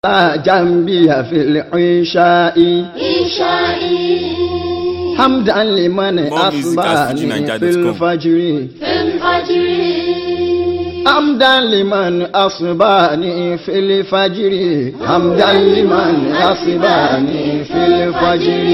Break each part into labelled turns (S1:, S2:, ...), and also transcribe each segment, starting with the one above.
S1: جنبي في العشاء
S2: إنشائي
S1: حمدا لمن
S3: More music at
S1: أصبحني في
S3: fujininja.com.
S1: الفجر
S2: في الفجر
S1: حمدا لمن أصبحني في الفجر حمدا لمن أصبحني في الفجر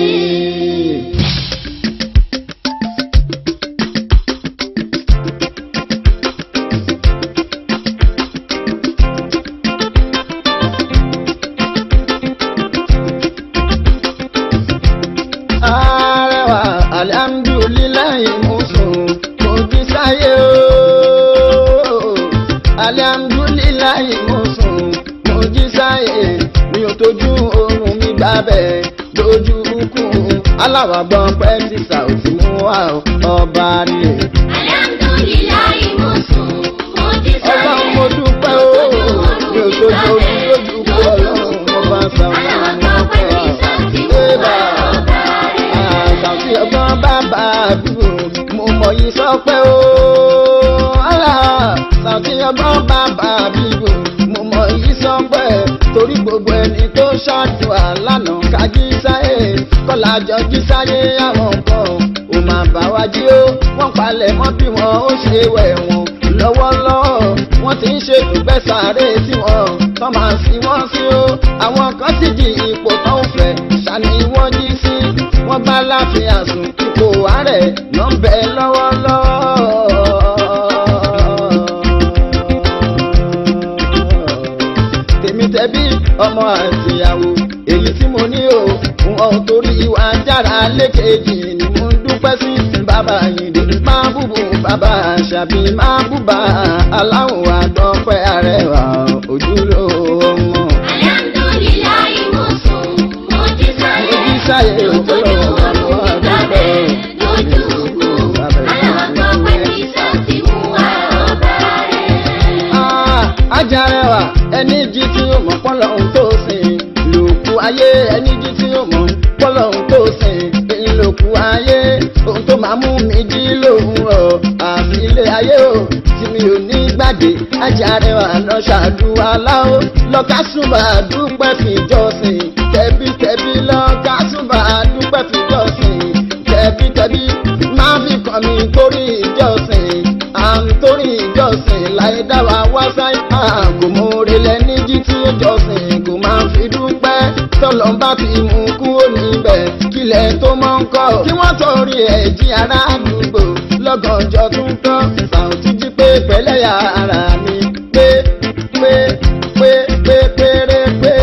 S1: Arẹwà alihamudulilayi musun mo jí sáyé o. Alihamudulilayi musun mo jí sáyé mi ò tójú oorun mi gbábẹ́ lójú kù. Aláwàgbọ́n pẹ́ ti sàùtì mú wa ọba rè.
S2: Alhamdulillahi mo sùn, mo jí sáyé.
S1: Ọlọ́run mo dúpẹ́ o. Mi ò tójú oorun lójú kù ọlọ́run mo bá sàùtì mú
S2: Aláwọ̀ pẹ́ ti sọ ti mú wa ọba rẹ̀.
S1: àṣàfi ọgbọ́n bàbá àdúgbò mo mọ̀ yìí sọ pé ó ọ̀la ṣàfi ọgbọ́n bàbá àdúgbò mo mọ̀ yìí sọ pé torí gbogbo ẹni tó ṣáájú àlànà kájí sáyé kọ́lájọ jí sáyé àwọn kan ò máa bá wa jí ó wọ́n palẹ̀ mọ́ bí wọ́n ó ṣe wẹ̀ wọ́n lọ́wọ́lọ́wọ́ wọ́n ti ń ṣètò gbẹ́sàárè tí wọ́n tán máa fi wọ́n sí ó àwọn kan sì di ipò tó ń fẹ́ ṣàní wọ́n jí sí wọ́n bá láfíà sùn ipò àárẹ̀ ló ń bẹ lọ́wọ́lọ́wọ́. tèmi tẹ̀bí ọmọ àtìyàwó èyí tí mo ní o wọn ò torí ìwà jára lékejì ni mo ń dúpẹ́ sí bàbá yìí máa búbu bàbá àṣàbí máa búba aláwọ̀ àgbọ̀pẹ́ arẹwà ojúlówó mọ́.
S2: Alhamdulillahi mo sùn, mo jí sáyé.
S1: Mo jí sáyé,
S2: Mi ò tójú
S1: Ọlọ́run
S2: oorun mi gbábẹ́ lójú kù. Aláwọ̀ pẹ́ ti sọ ti mú wa ọba rẹ̀.
S1: Ah, ajarẹwà ẹni jí tí ó mọ̀ pọ́lọ́hún tó sìn lòkù ayé ẹni jí tí ó mọ̀ pọ́lọ́hún tó sìn lòkù ayé ohun tó máa mú mi jí lòwúrọ̀ àfi ilé ayé o tí mi ò ní gbàgbé ajarẹwà lọ ṣàdúrà láó lọ́kàsùnbà dúpẹ́ fìjọsìn tẹ̀bítẹ̀bí lọ́kàsùnbà dúpẹ́ fìjọsìn tẹ̀bítẹ̀bí máa fi kàn mí torí ìjọsìn à ń torí ìjọsìn láì dá wa wá sáyé kò mọ orílẹ̀ níjí tí ó jọsìn kò máa fi dúpẹ́ tọ́lọ́ bá ti mú kúrò níbẹ̀ kílẹ̀ tó mọ́ ń kọ́ kí wọ́n torí ẹ̀ jí ará àdúgbò lọ́gànjọ́ tún tọ́ sàùtì jí pé pẹ̀lẹ́yà ara mi pé pé pé pé péré pé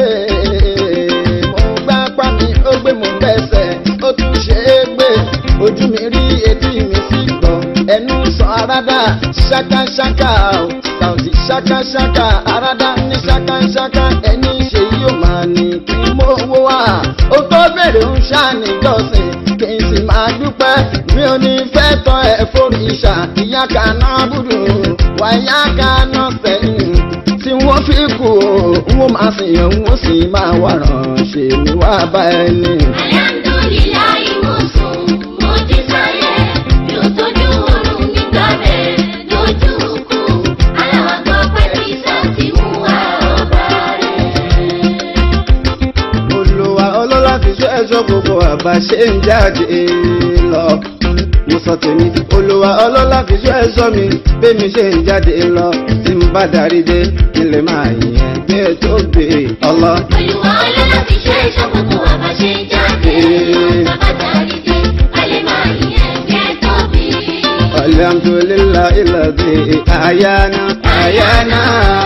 S1: mo gbá pa mi ó gbé mo bẹ́sẹ̀ ó tún ṣe é gbé ojú mi rí etí mi sì gbọ́ ẹnu sọ arada ṣákáṣáká o sàùtì ṣákáṣáká arada ní ṣákáṣáká ẹni ṣe yóò máa ní kí mo wó wá ó tó bèrè ń ṣàníjọsìn kí n sì máa dúpẹ́ mi ò ní fẹ́ tọ́ ẹ foríṣà ìyá kaná búdù wà ìyá kaná sẹ́yìn tí wọ́n fi kú o wọ́n máa sìn yẹn wọ́n sì máa wà ránṣẹ́ mi wá bá ẹni.
S2: Alhamdulillahi mo sùn, mo jí sáyé. Mi ò tójú oorun mi gbábẹ́ lójú kù. Aláwọ̀ pẹ́ ti sọ ti mú wa ọba rẹ̀.
S1: olùwà ọlọ́lá fi ṣọ́ ẹ̀ṣọ́ gbogbo àbá ṣe ń jáde lọ. mo sọ tèmi olùwà ọlọ́lá fi ṣọ́ ẹ̀ṣọ́ mi bẹ́mi ṣe ń jáde lọ. tí n bá darí dé ilé máa yẹn gbé tó gbé ọlọ.
S2: Olúwa ọlọ́lá fi ṣe ẹ̀ṣọ́ gbogbo àbá ṣe ń jáde. Bàbá darí dé, a lè máa yẹn kẹ́ tóbi.
S1: alhamdulillah ilàdí àyànà àyànà.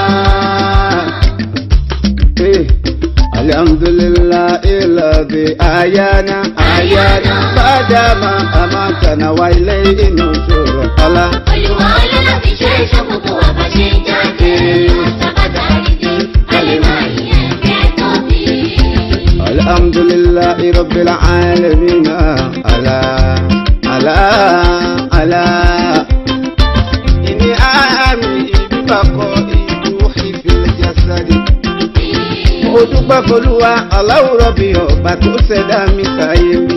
S1: Eh, alhamdulillah ilàdí àyànà àyànà. bàdàmà àmàkànà wà ilé inú ṣòro ọlá.
S2: Olúwa ọlọ́lá fi ṣe ẹ̀ṣọ́ gbogbo àbá ṣe ń jáde. Bàbá darí dé, a lè máa yẹn kẹ́ tóbi.
S1: الحمد لله رب العالمين على على على إني آمي ببقاء روحي في الجسد mo dúpẹ́ folúwa aláwùrọ̀ bí ọba tó ṣẹ̀dá mi sáyé mi.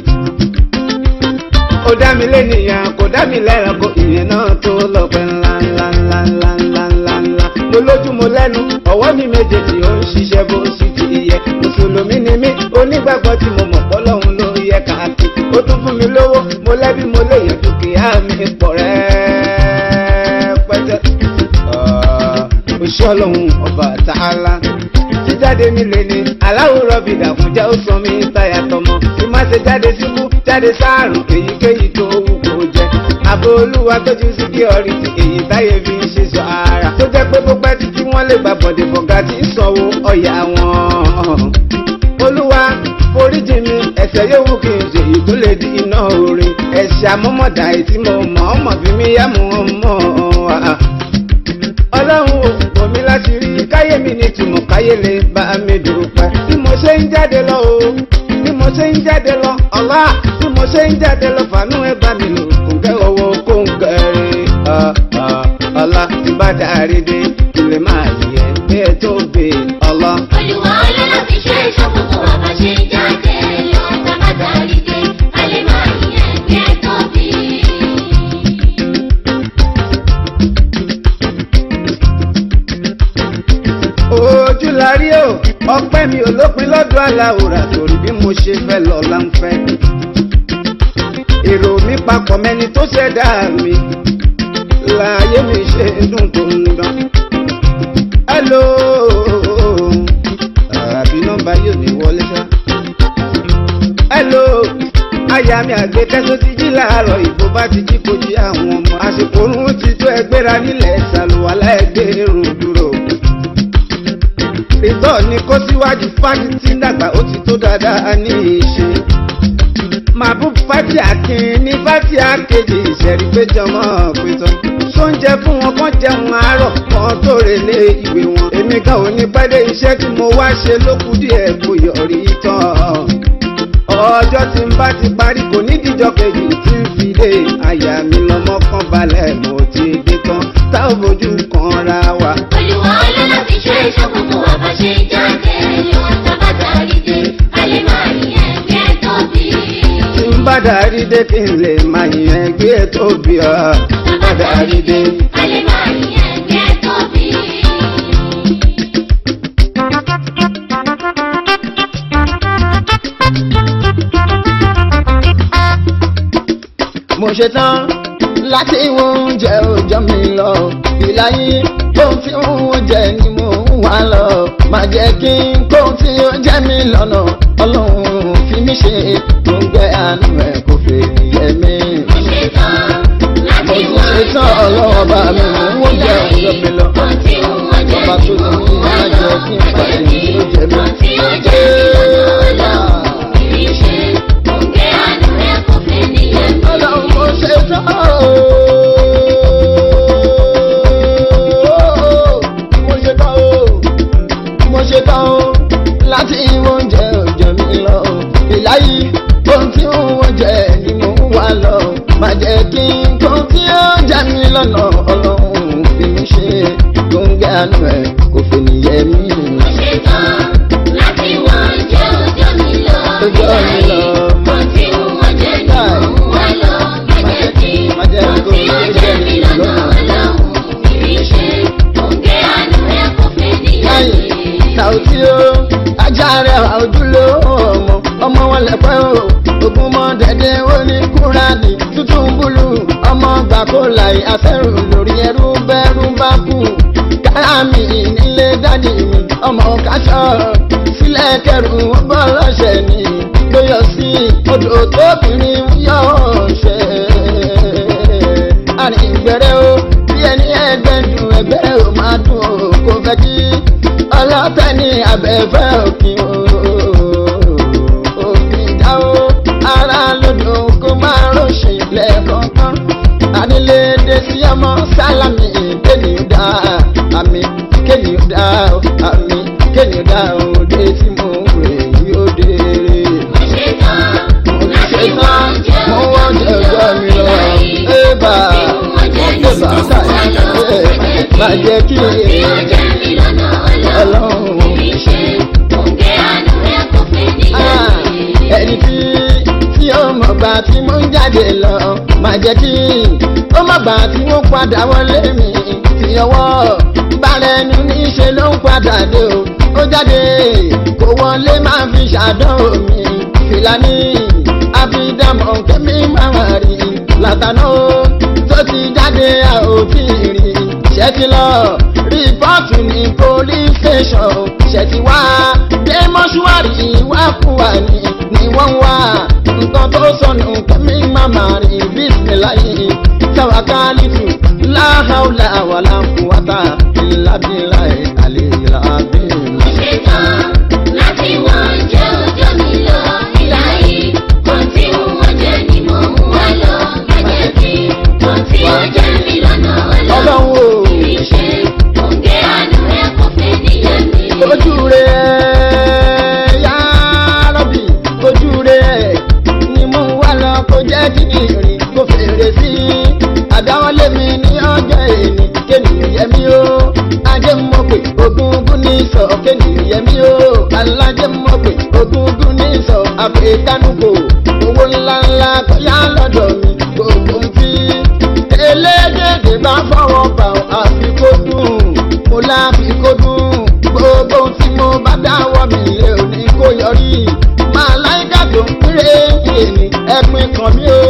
S1: ó dá mi lénìyàn kò dá mi lẹ́ranko ìyẹn náà tó lọ́pẹ́ ńlá ńlá ńlá ńlá ńlá ńlá ńlá. mo lójú mo lẹ́nu ọwọ́ mi méjèèjì ó ń ṣiṣẹ́ bó ń ṣiṣẹ́.
S3: ọlọ́run ọba tààlà jíjáde mi lè ní aláwòrán bí dàkúnjẹ́ ó sọ mí táyà tọmọ bí má ṣe jáde síkú jáde sáàrùn èyíkéyìí tó wù kó jẹ àbò olúwa tójú síkírọ́rìtì èyí táyé fi ń ṣe sọ ara tó jẹ́ pé bó pẹ́ títí wọ́n lè gbà bọ̀dẹ̀ fọ̀gá tí ń sanwó ọ̀yà wọn olúwa foríjì mi ẹ̀ṣẹ̀ yòówù kí n ṣe èyí tó lè di iná orin ẹ̀ṣẹ̀ àmọ́mọ́dá èyí tí mo mọ̀ ọ́ mọ̀ fi mí yá mọ́ ọ́ mọ́ ọ́ ọlọ́run ò bò mí láti rí káyé mi ní tùmọ̀ káyé lè bá mi dùpẹ́ bí mo ṣe ń jáde lọ o bí mo ṣe ń jáde lọ ọ̀la bí mo ṣe ń jáde lọ fàánú ẹ bá mi lò kò ń kẹ́ owó kó ń kẹ́rẹ́ ọ̀la tí bá dárí dé kí lè máa yẹ bí ẹ tó gbé ọ̀la.
S2: Olúwa ọlọ́lá fi ṣe ìṣọ́kùnkùn wa bá ṣe ń jáde lọ tábàtà rí dé a lè máa yẹ bí ẹ tóbi.
S3: ojú la rí o ọpẹ́ mi ò lópin lọ́dọ̀ aláwòrán torí bí mo ṣe fẹ́ lọ la ń fẹ́. èrò mi papọ̀ mẹ́ni tó ṣẹ̀dá mi láàyè mi ṣe ń dùn tó ń dán. hello àbí nọ́mbà yóò ní wọlé ṣá. hello aya mi àgbékẹ́ tó ti jí láàárọ̀ ìbò bá ti jí kojú àwọn ọmọ àsìkò orun ti tó ẹgbẹ́ra nílẹ̀ ṣàlùwàlá ẹgbẹ́ èrò dúró ìtọ́ ni kó síwájú fásitì dàgbà ó ti tó dáadáa ní ìṣe. màbú fati akin ní fati akéjì ìṣẹ̀rí péjọ mọ́ pétọ́. sóúnjẹ fún wọn kán jẹun àárọ̀ kan tó relé ìwé wọn. èmi kan ò ní pẹ́ dé iṣẹ́ tí mo wá ṣe ló kù díẹ̀ kó yọrí tán. ọjọ́ tí n bá ti parí kò ní díjọ́ kejì tí ń fi dé àyà mi lọ́mọ kan balẹ̀ mo ti dé tán tá ò fojú kan ra wa.
S2: Olúwa ọlọ́lá fi ṣe ìṣọ́kùnkùn wa bá ṣe ń jáde lọ tábàtà rí dé a lè máa yẹ bí ẹ tóbi.
S3: tí ń bá darí dé kí n lè máa yẹn ẹgbẹ́ tó bí ọ. bá darí dé.
S2: a lè máa yẹ bí ẹ tóbi.
S1: mo ṣe tán láti wo oúnjẹ òòjọ́ mi lọ ìlàyé ohun tí oúnjẹ ni mo ń wá lọ má jẹ́ kí n kó tí ó jẹ́ mi lọ́nà ọlọ́run fi mí ṣe gbòǹgbẹ́ àánú ẹ̀ kò fẹ́ yẹ mí.
S2: Mo ṣe tán láti
S1: mo
S2: wá
S1: ṣe tán ọlọ́run ọba mi mo ń oúnjẹ òòjọ́ mi lọ
S2: Ohun tí ó wọ́n jẹ́
S1: ọba tó ní kí má jẹ́ kí n pàdé ní ó jẹ mí.
S2: Ohun tí ó jẹ́ lọ́nà ọlọ́run fi mí ṣe gbòǹgbẹ́ àánú ẹ̀ kò fẹ́ níyẹn mi.
S1: ọlọ́run mo ṣe tán o. mo ṣe tán o. mo ṣe tán o. láti oúnjẹ òòjọ́ mi lọ. ìláyé ohun tí wọ́n jẹ ni mo ń wá lọ. má jẹ́ kí n kó tí ó jẹ mí lọ́nà ọlọ́run fi mí ṣe gbòǹgẹ́ àánú ẹ̀ kò fẹ́ nìyẹn mí.
S2: Mo ṣe tán láti wá jẹ́ ọjọ́ mi lọ.
S1: Ọjọ́ mi lọ.
S2: Ohun tí ó wọ́n jẹ́ ni mo ń wá lọ. Má jẹ́ kí
S1: Má jẹ́
S2: ohun tí ó jẹ́ mi lọ́nà ọlọ́run fi mí ṣe gbòǹgbẹ́ àánú ẹ̀ kò fẹ́ níyẹn
S1: láyé
S2: mi.
S1: Sàùtì o ajá rẹ̀ ojúlò ọmọ ọmọ wọn lẹ́pẹ́ o ogun mọ dẹ́dẹ́ ó ní kúránì tuntun búlù ọmọ gbà kó láì afẹ́rù lórí ẹrú bẹ́rù bá kú káàmì nílé dádì mi ọmọ káṣọ sílẹ̀ kẹrù ó bọ́ lọ́sẹ̀ ni lóyọ̀ sí odò tóbìnrin yọ̀ ṣe àrìngbẹ̀rẹ̀ o bí ẹni ẹgbẹ́ dùn ẹgbẹ́ ò máa dùn o kò fẹ́ kí ọlọ́tẹ̀ ní abẹ́fẹ́ òkìn o òfin dá o ara lòdò kó máa rọ̀ṣì lẹ́ẹ̀kọ̀ọ̀kan ànílé dé sí ọmọ sálámì kéèyàn dá àmì kéèyàn dá àmì kéèyàn dá òde tí mo rè yóò dé
S2: Mo ṣe tán láti wá jẹ́
S1: mo wọ́n jẹ́ ọjọ́ mi lọ ébà ébà káyọ̀ má jẹ́ kí ọlọ́run Ah, ẹni tí tí ó mọ̀ gbà tí mo ń jáde lọ má jẹ́ kí ó mọ̀ gbà tí mo padà wọlé mi tí ọwọ́ bára ẹnu níṣe ló ń padà dé o ó jáde kó wọlé máa fi ṣàdánwò mi fìlàní àfidàmọ̀ kẹ́mi máa rí látàná o tó ti jáde a ò tí ì rí ṣe ti lọ rìpọ́ọ̀tù ní police station ṣe ti wá dé mọ́ṣúárì wá fún wa ní ni wọ́n wá nǹkan tó sọnù kẹ́mí màmá rí bísíláyé tàwákálítù láhàúlà wàlà kùwàtà ìlàbílà ìkàlẹ̀ ìlàbí.
S2: Ṣetán láti wọ́n jẹ́ ọjọ́ mi lọ ìlàyé. Kan tí wọ́n jẹ́ ni mo mú wá lọ gẹ́gẹ́ bí. Kan tí ó jẹ́ mi lọ́nà ọlọ́.
S1: ọlọ́run o
S2: Kì í ṣe òǹgẹ́ àánú ẹ̀ kò fẹ́ níyẹn mi.
S1: ojú rẹ̀ yá rọ́bì ojú rẹ̀ ni mo wá lọ kó jẹ́ kí n rìn kó fèrè sí i àdáwọlé mi ní ọjọ́ èní kéènìyàn yẹ mí o ajé mọ̀ pé ogúngún ní sọ kéènìyàn yẹ mí o alájẹ mọ̀ pé ogúngún ní sọ àfẹ́kánúkò owó ńláńlá kọjá lọ́dọ̀ mi gbogbo ń fi elédèdè bá fọwọ́ bà ọ́ àfi kó dùn mo láfi kó dùn gbogbo tí mo bá dáwọ́ mi lé òní kó yọrí máa láìka tó ń péré èmi ẹ̀pin kan mi o.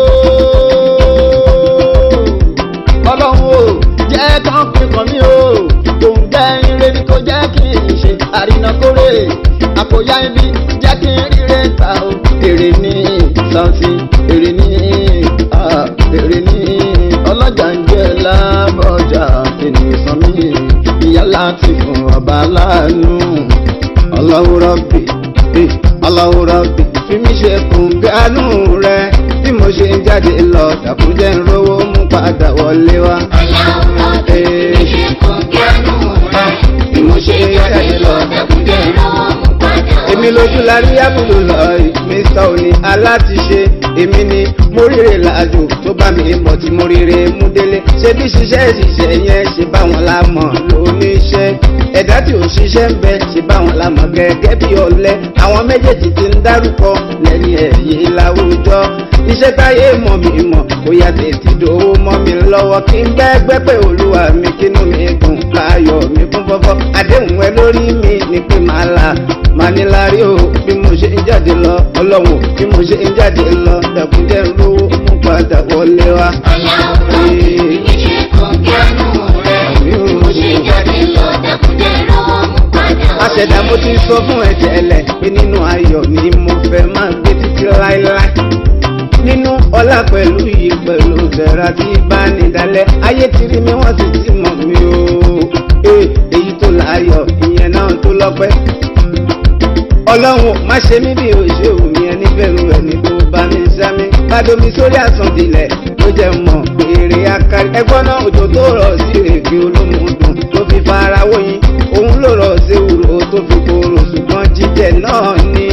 S1: ọlọ́run o jẹ́ kán pin kan mi o òun jẹ́ ire ni kò jẹ́ kí n ṣe àrínàkórè àkóyá ibi jẹ́ kí n ríre ta o èrè ní santi èrè ní ah, èrè ní ọlọ́jà ń jẹ́ lábọ́jà ènìyàn san mí ìyá láti fún ọba láàánú Allahu Rabbi eh, Allahu Rabbi fi mí ṣe kùn bí àánú rẹ bí mo ṣe ń jáde lọ dàkúnjẹ́ ń rówó mú padà wọlé wá.
S2: Ọlọ́run ọ̀dọ̀ mi ṣe kò gánú rẹ̀. Bí mo ṣe jáde lọ dẹ́kúndé lọ́wọ́ mú padà wọlé.
S3: èmi lójú la rí àbúrò lọ mr òní alátiṣe èmi ni mo ríre làjò tó bá mi mọ̀ tí mo ríre mú délé ṣé bí ṣiṣẹ́ ṣiṣẹ́ yẹn ṣe báwọn la mọ̀ lóníṣẹ́ ẹ̀dá tí ò ṣiṣẹ́ ń bẹ ṣe báwọn la mọ̀ gẹ́gẹ́ bí ọ̀lẹ àwọn méjèèjì ti ń dárúkọ lẹ́ni ẹ̀yìn láwùjọ iṣẹ́ táyé mọ̀ mi mọ̀ bóyá tètè dòwó mọ́ mi lọ́wọ́ kí n gbẹ́gbẹ́ pé olúwa mi kínú mi dùn káyọ̀ mi kún fọ́fọ́ àdéhùn ẹ lórí mi ni pé màá la màá ní lárí o bí mo ṣe ń jáde lọ ọlọ́run bí mo ṣe ń jáde lọ dàkúnjẹ́ lówó mú padà wọlé wa.
S2: Ọlọ́run ọ̀dọ̀ mi ṣe kò gánú rẹ̀. Bí mo ṣe jáde lọ dẹ́kúndé lọ́wọ́ mú padà wọlé.
S3: àṣẹ̀dá mo ti sọ fún ẹ tẹ́lẹ̀ pé nínú ayọ̀ ni mo fẹ́ máa gbé títí láéláé nínú ọlá pẹ̀lú yìí pẹ̀lú bẹ̀rẹ̀ àti ìbánidálẹ̀ ayé ti rí mi wọ́n sì ti mọ̀ mí o Ee, èyí tó láyọ̀ ìyẹn náà tó lọ́pẹ́ ọlọ́run má ṣe mí bí òṣè òun yẹn níbẹ̀rù ẹni tó bá mi sámi bàdómi sórí àsandilẹ̀ ló jẹ́ mọ̀ èrè akari ẹgbọ́n náà òjò tó rọ̀ sí èké olómùdùn tó fi fara wóyin òun ló rọ̀ sí ewúro tó fi kóró ṣùgbọ́n jíjẹ náà ní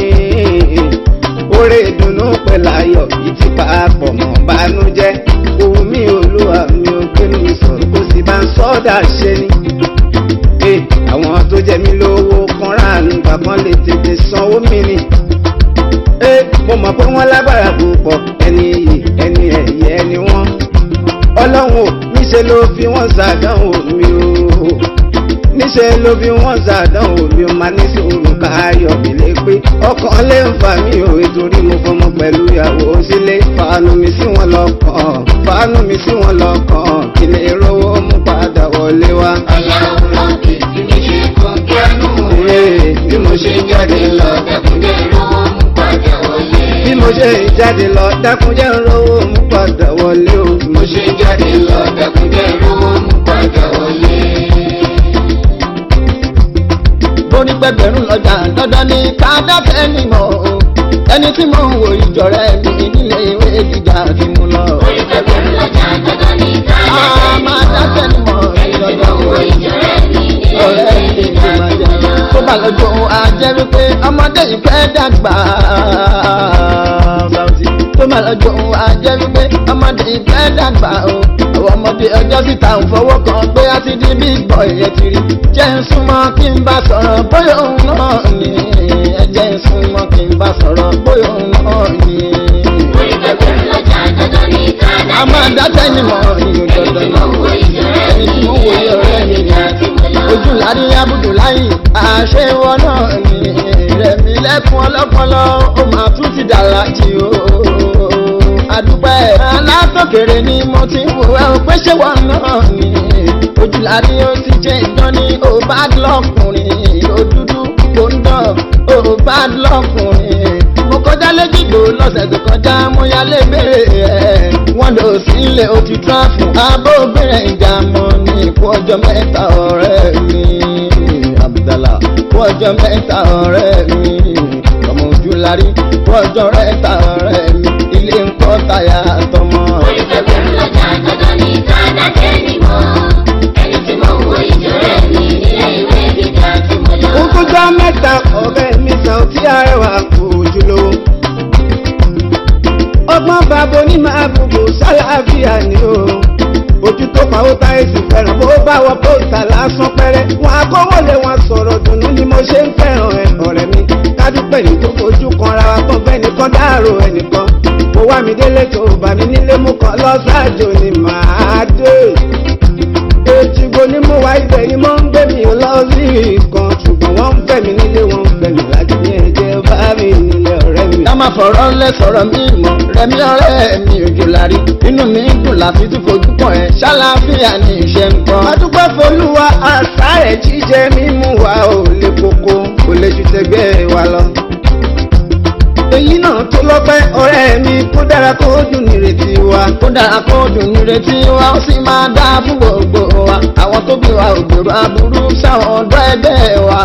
S3: oore ìdùnnú pẹ̀lú ayọ̀ yìí ti papọ̀ mọ́ bánújẹ́ òun mi olúwa mi ò gbénu mi sọ̀rọ̀ kó sì bá ń sọ́dà ṣe ni pé àwọn tó jẹ mí lówó kan ráàlú bàbá lè tètè sanwó mi ni. ẹ mo mọ̀ pé wọ́n lágbára púpọ̀ ẹni iyì ẹni ẹ̀yẹ ẹni wọ́n. ọlọ́run ò níṣẹ́ ló fi wọ́n ṣàdánwò mi o. níṣẹ́ ló fi wọ́n ṣàdánwò mi o máa ní sùúrù káyọ̀ mi lé pé ọkàn lè ń fà mí o nítorí mo fọmọ pẹ̀lú ìyàwó sílé fàánù mi sí wọn lọ́kàn fàánù mi sí wọn lọ́kàn kí lè rówó mú padà wọlé wá.
S2: Ọlọ́run ọ̀dọ̀ mi ṣe kò gánú rẹ̀.
S3: Ee, bí mo ṣe ń jáde lọ
S2: dẹ́kúndé lọ́wọ́ mú padà wọlé.
S3: bí mo ṣe ń jáde lọ dákúnjẹ́ ń rówó mú padà wọlé o bí mo ṣe ń jáde lọ
S2: dẹ́kúndé lọ́wọ́ mú padà wọlé.
S1: bóní gbẹgbẹ̀rún lọ́jà dandan ní ká dákẹ́ ní mọ̀ o ẹni tí mò ń wo ìjọ rẹ̀ mi nílé ìwé gíga tí mo lọ.
S2: Orí gbẹgbẹ̀rún lọ́jà dandan ní ká
S1: a máa dákẹ́ ní mọ̀
S2: Ẹni tí mo wo ìjọ rẹ̀ mi nílé
S1: ọ̀rẹ́
S2: ìwé
S1: mi ti
S2: gíga
S1: máa
S2: tí
S1: jẹ
S2: mo lọ.
S1: tó bá lọ́jọ́ òun á jẹ́ wípé ọmọdé yìí fẹ́ dàgbà Bauchi. tó bá lọ́jọ́ òun á jẹ́ wípé ọmọdé yìí fẹ́ dàgbà o àwọn ọmọdé ọjọ́ síta ń fọwọ́ kan pé a ti di big boy ẹ ti rí jẹ́ ń súnmọ́ kí n bá sọ̀rọ̀ bóyá òun náà ni ẹ jẹ́ ń súnmọ́ kí n bá sọ̀rọ̀ bóyá òun náà ni.
S2: Orí gbẹgbẹ̀rún lọ́jà dandan ní ká
S1: a máa dákẹ́ ní mọ̀ ìyóò
S2: Ẹni
S1: dandan
S2: tí
S1: náà
S2: mo wo ìjọ rẹ̀
S1: ẹni
S2: mi
S1: tí mo wòye ọ̀rẹ́ mi ni
S2: tí mo lọ.
S1: ojú lárí abudulayi àṣewọ náà ni rẹmi lẹkùn ọlọpọlọ ó máa tún ti dàrá jì o adúpẹ́ alátòkèrè ni mo ti ń wò ẹ́ o pé ṣé wọn náà ni ojúlárí ó ti jẹ́ ìdán ní ó bá lọ́kùnrin ó dúdú kò ń dán ó bá lọ́kùnrin mo kọjá lẹ́jìgbò lọ́sẹ̀ tó kọjá mo yálé béèrè ẹ̀ wọ́n lò sílé ó ti tráfù abóbìnrin ìjà mọ́ ní ikú ọjọ́ mẹ́ta ọ̀rẹ́ mi abdallah ikú ọjọ́ mẹ́ta ọ̀rẹ́ mi ọmọ ojúlárí ikú ọjọ́ mẹ́ta ọ̀rẹ́ mi ilé ń kọ́ táyà tọmọ.
S2: Oríṣiríṣi lọ́jà dandan ní sáadà jẹ́ ni mọ́. Ẹni tí mo wo ìjọ rẹ̀ mi nílé ìwé gíga tí mo lọ.
S3: Ogúnjọ́ mẹ́ta ọ̀rẹ́ mi sàn tí arẹwà kò jùlọ. Ọgbọ́n bàbá onímọ̀ àbùkù sálàáfíà ni o. Ojú tó pa ó táyé sì fẹ́ràn bó bá wọ pósítà lásán pẹ́rẹ́. Wọ́n akọ́wọ́lé wọn sọ̀rọ̀ dùnú ni mo ṣe ń fẹ́ràn ẹ̀ ọ̀rẹ́ mi. Kádúpẹ́ ní tó fojú kan ra wa tán bẹ́ẹ̀ nìkan dárò ẹnìkan. Mo wá mi délé tó bà mí nílé mú kan lọ́sàájò ni màá dé èjìgbò ni mo wá ibẹ̀ ni mo ń gbé mi lọ sí ìkan ṣùgbọ́n wọ́n ń fẹ́ mi nílé wọn ń fẹ́ mi láti ní ẹ̀jẹ̀ bá mi nílé ọ̀rẹ́ mi.
S1: ká má fọ̀rọ̀ lẹ́ sọ̀rọ̀ mi mọ̀ rẹ̀mí ọ̀rẹ́ mi òjò lárí inú mi ń dùn láti tún fojú pọ̀ ẹ̀ ṣáláfíà ní iṣẹ́ ń kọ́.
S3: adúpẹ́ folúwa àṣà rẹ̀ jíjẹ mímú wa ò lè koko kò lè ju tẹgbẹ́ wa lọ. èyí náà tó lọ́pẹ́ ọ̀rẹ́ mi kó dára kó dùn nírètí wa.
S1: kó dára kó dùn nírètí wa ó sì máa dá fún gbogbo wa àwọn tó bí wa ò gbèrò aburú sáwọn ọ̀dọ́ ẹgbẹ́ wa.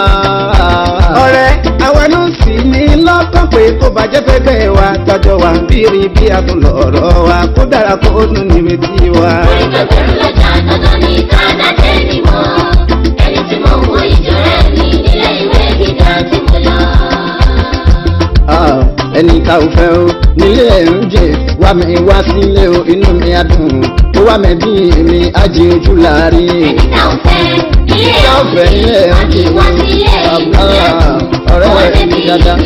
S3: ọ̀rẹ́ àwa ló sì ní lọ́kàn pé kó bàjẹ́ fẹ́gbẹ́ wa tọ́jọ́ wa bírí bí a tún lọ̀rọ̀ wa kó dára kó dùn nírètí wa.
S2: Oríṣiríṣi lọ́jà dandan ní sáadà jẹ́ ni mọ́. Ẹni tí mo wo ìjọ rẹ̀ mi nílé ìwé gíga tí mo lọ.
S1: Ah, ẹni tá ò fẹ́ o nílé ẹ̀ ń jẹ wá mi wá sílé o inú mi á dùn ó wá mi bí mi á jí ojú láàrin.
S2: Ẹni tá ò fẹ́ ilé
S1: tá ò fẹ́ ilé ẹ̀ ń jẹ
S2: wá sílé
S1: Ah, ọ̀rẹ́ mi dáadáa.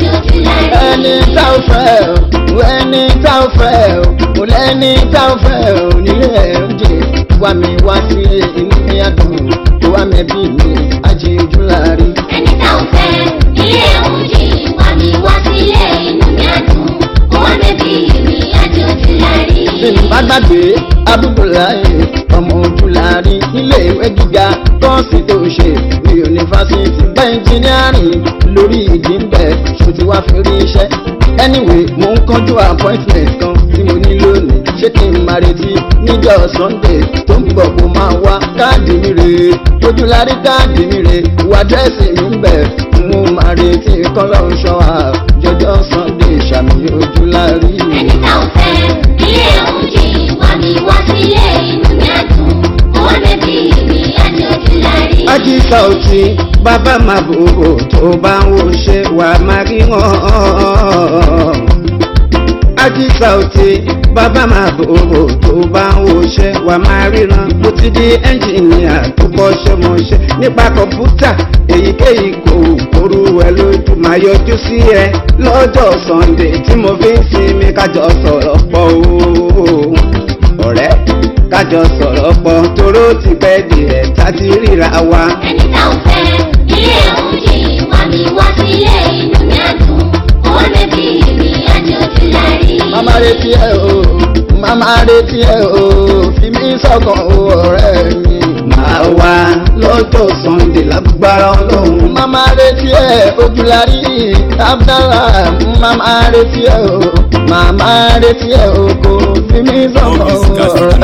S1: ẹni tá ò fẹ́ o ẹni tá ò fẹ́ o mo lẹ́ni tá ò fẹ́ o nílé ẹ̀ ń jẹ wá mi wá sílé inú mi á dùn ó wá mi bí mi á jí ojú láàrin.
S2: Ẹni tá ò fẹ́ ilé oúnjẹ wá mi wá sílé inú mi á dùn. Ó wá bẹ́bí mi àjò ti lárí.
S1: bí n bá gbàgbé abúgbòláyè ọmọ ojúlárí nílé ìwé gíga kọ́ọ̀sì tó ṣe bí yunifásitì bá ẹnjìnírìn lórí ìdí ń bẹ̀ ṣòtí wá fi rí iṣẹ́ anyway mo ń kánjú appointment kan tí mo ní lónìí ṣé kí n máa retí níjọ́ sunday tó ń bọ̀ kó máa wá káàdì mi rèé ojúlárí káàdì mi rèé ìwà dírẹ́sì mi ń bẹ̀ mo máa retí kọ́lọ́run ṣọ́ àjọjọ́ sunday ṣàmì ojúlárí.
S2: Ẹni tá ò fẹ́ ilé oúnjẹ wá mi wá sílé inú mi á dùn. Ó wá bẹ́bí mi àjò ti lárí.
S3: Ají Sauty bàbá máa bòbò tó bá ń wo ṣe wà máa rí wọn. Ají Sauty bàbá máa bòbò tó bá ń wo ṣe wà máa ríran. Mo ti di ẹ́ńjìnìà tó kọ́ṣẹ́ mọṣẹ́ nípa kọ̀ǹpútà èyíkéyìí kò kóru ẹ lójú. Màá yọjú sí ẹ lọ́jọ́ Sunday tí mo fi ń sinmi kájọ sọ̀rọ̀ pọ̀ o. Ọ̀rẹ́ kájọ sọ̀rọ̀ pọ̀ toró ti pẹ́ díẹ̀ tá ti ríra wa.
S2: Ẹni tá ò fẹ́ ilé oúnjẹ wá mi wá sílé inú mi á dùn. Ó wá bẹ́bí mi àjò ti lárí.
S1: Màmá retí ẹ o, màmá retí ẹ o, fi mí sọ́kàn o ọ̀rẹ́ mi.
S3: Màá wá lọ́jọ́ Sunday lágbára ọlọ́run.
S1: Màmá retí ẹ ojúlárí Abdallah, màmá retí ẹ o, màmá retí ẹ o, kò fi mí sọ́kàn o ọ̀rẹ́